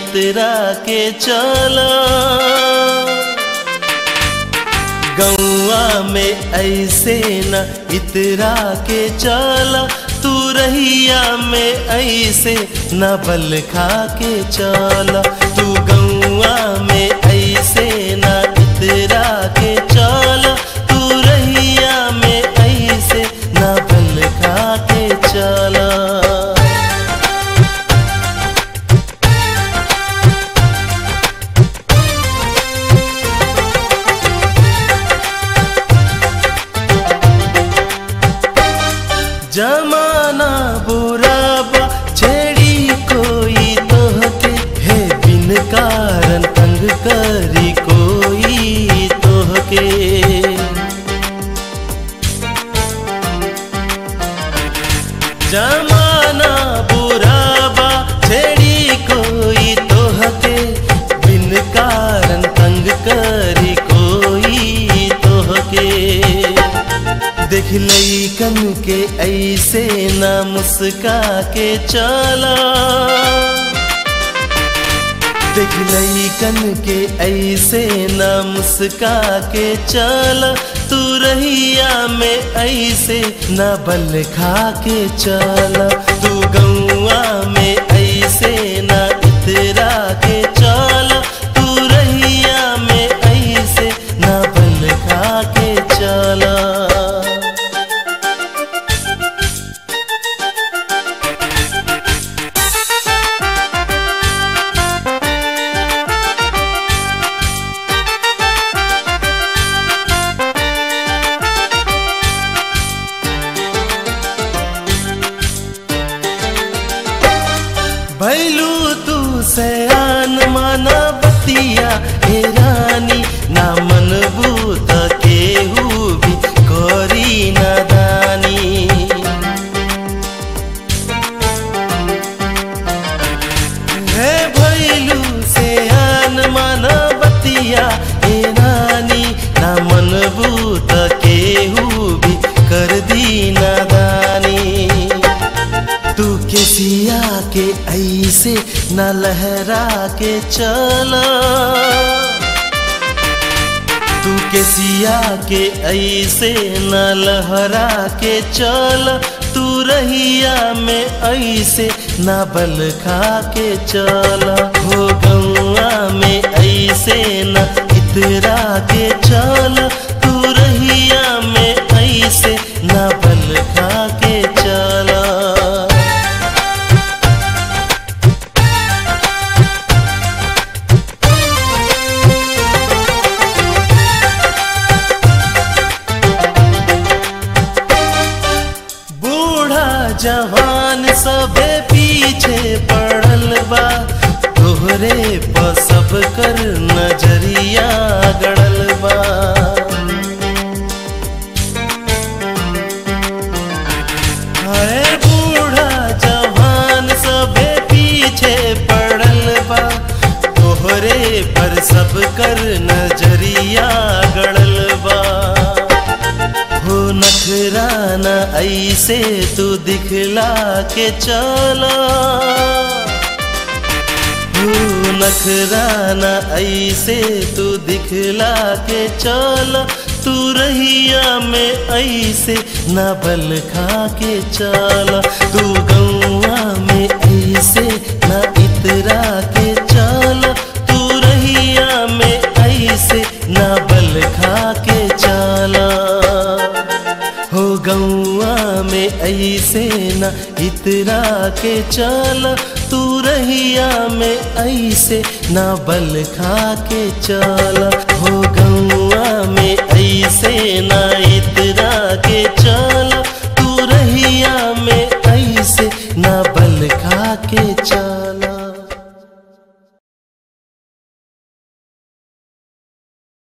इतरा के चला गौआ में ऐसे न इतरा के चला तू रहिया में ऐसे न बल खा के चला तू गौआ में ऐसे न इतरा के चला तू रहिया में ऐसे न बल खा के चला जमाना बुरा बा छेड़ी कोई तोहके है बिन कारण तंग करी कोई तोहके जमाना बुरा बा छेड़ी कोई तोहके बिन कारण तंग करी कोई तोहके देख लईकन के ऐसे ना मुस्का के चला देख लईकन के ऐसे ना मुस्का के चला तू रहिया में ऐसे ना बल खा के चला तू गौआ में ऐसे ना इतरा के चला तू रहिया में ऐसे ना बल खा के चला भैलू तू सयान माना बतिया हे रानी ना मन बूत केहू भी करी नादानी हे भैलू सयान माना बतिया हे रानी ना मन बूत केहू भी कर दी नादानी तू के सिया के ऐसे न लहरा के चला तू के सिया के ऐसे न लहरा के चल तू रहिया में ऐसे न बल खा के चला हो गौआ में ऐसे न इतरा के चल तू रहिया में ऐसे न बल खा के चला बूढ़ा जवान सबे पीछे पड़ल बा तोहरे पर सब कर नजरिया गड़ल बा हाय बूढ़ा जवान सबे पीछे पड़ल बा तोहरे पर सब कर नजरिया गड़ल बा हो नखराना ऐसे तू दिखला के चला हो नखराना ऐसे तू दिखला के चला तू रहिया में ऐसे न बल खा के चला तू गौआ में ऐसे न इतरा के चला तू रहिया में ऐसे न बल खा के चला हो गौआ में ऐसे न इतरा के चल तू रहिया में ऐसे न बल खा के चल हो गौआ में ऐसे न इत